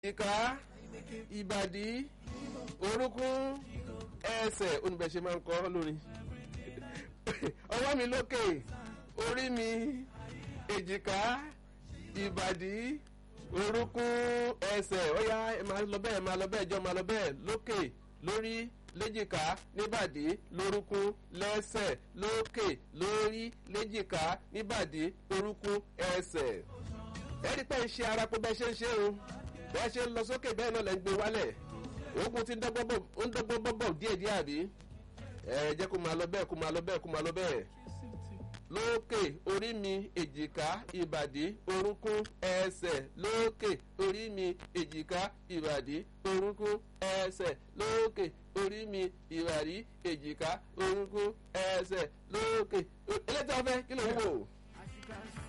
ìka ìbàdí orúnkún ẹsẹ̀ oníbẹ̀ṣe máa ń kọ́ lórí ọwọ́ mi lókè orí mi èjìká ìbàdí orúnkún ẹsẹ̀ ó yá ẹ máa lọ bẹ́ẹ̀ máa lọ bẹ́ẹ̀ jọ máa lọ bẹ́ẹ̀ lókè lórí léjìká níbàdí lórúnkún lẹ́sẹ̀ lókè lórí léjìká níbàdí orúnkún ẹsẹ̀ ẹ̀rí pé ń ṣe ara pé bẹ́ẹ̀ ṣe ń ṣe o bẹ́ẹ̀ ṣe ń lọ sókè bẹ́ẹ̀ náà lẹ́ ń gbé wálẹ̀ oògùn ti ń dọ́gbọ́n bọ́bọ̀ díẹ̀díẹ̀ àbí ẹ jẹ́ kó máa lọ bẹ́ẹ̀ kó máa lọ bẹ́ẹ̀ kó máa lọ bẹ́ẹ̀ lókè orí mi èjìká ìbàdí orúnkún ẹsẹ̀ lókè orí mi èjìká ìbàdí orúnkún ẹsẹ̀ lókè orí mi ìbàdí èjìká orúnkún ẹsẹ̀ lókè eléyìí tí wọ́n fẹ́ kí ló ń wò.